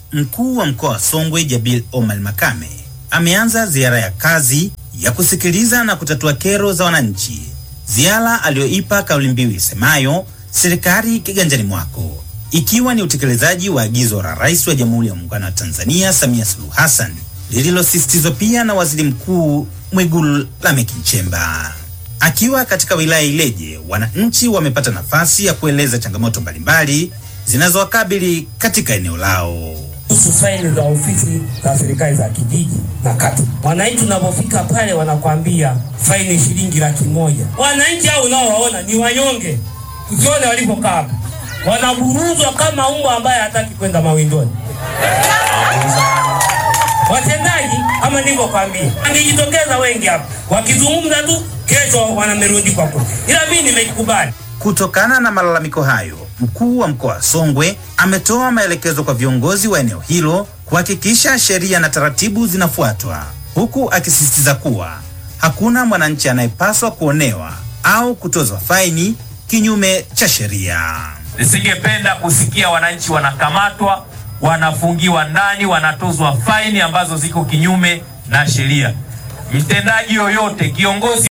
mkuu wa mkoa wa Songwe Jabil Omar Makame ameanza ziara ya kazi ya kusikiliza na kutatua kero za wananchi, ziara aliyoipa kauli mbiu isemayo serikali kiganjani mwako, ikiwa ni utekelezaji wa agizo la Rais wa Jamhuri ya Muungano wa Tanzania Samia Suluhu Hassan lililosisitizwa pia na Waziri Mkuu Mwigulu Lameck Nchemba. Akiwa katika wilaya Ileje, wananchi wamepata nafasi ya kueleza changamoto mbalimbali zinazowakabili katika eneo lao. kuhusu faili za ofisi za serikali za kijiji na kata. Wananchi unapofika pale wanakwambia faini shilingi laki moja. Wananchi hao unaowaona ni wanyonge, ukione walipokaa hapa, wanaburuzwa kama mbwa ambaye hataki kwenda mawindoni. Watendaji kama nilivyokwambia, angejitokeza wengi hapa wakizungumza tu, kesho wanamerundikwa kule, ila mimi nimekubali. Kutokana na malalamiko hayo, mkuu wa mkoa wa Songwe ametoa maelekezo kwa viongozi wa eneo hilo kuhakikisha sheria na taratibu zinafuatwa, huku akisisitiza kuwa hakuna mwananchi anayepaswa kuonewa au kutozwa faini kinyume cha sheria. Nisingependa kusikia wananchi wanakamatwa, wanafungiwa ndani, wanatozwa faini ambazo ziko kinyume na sheria. Mtendaji yoyote, kiongozi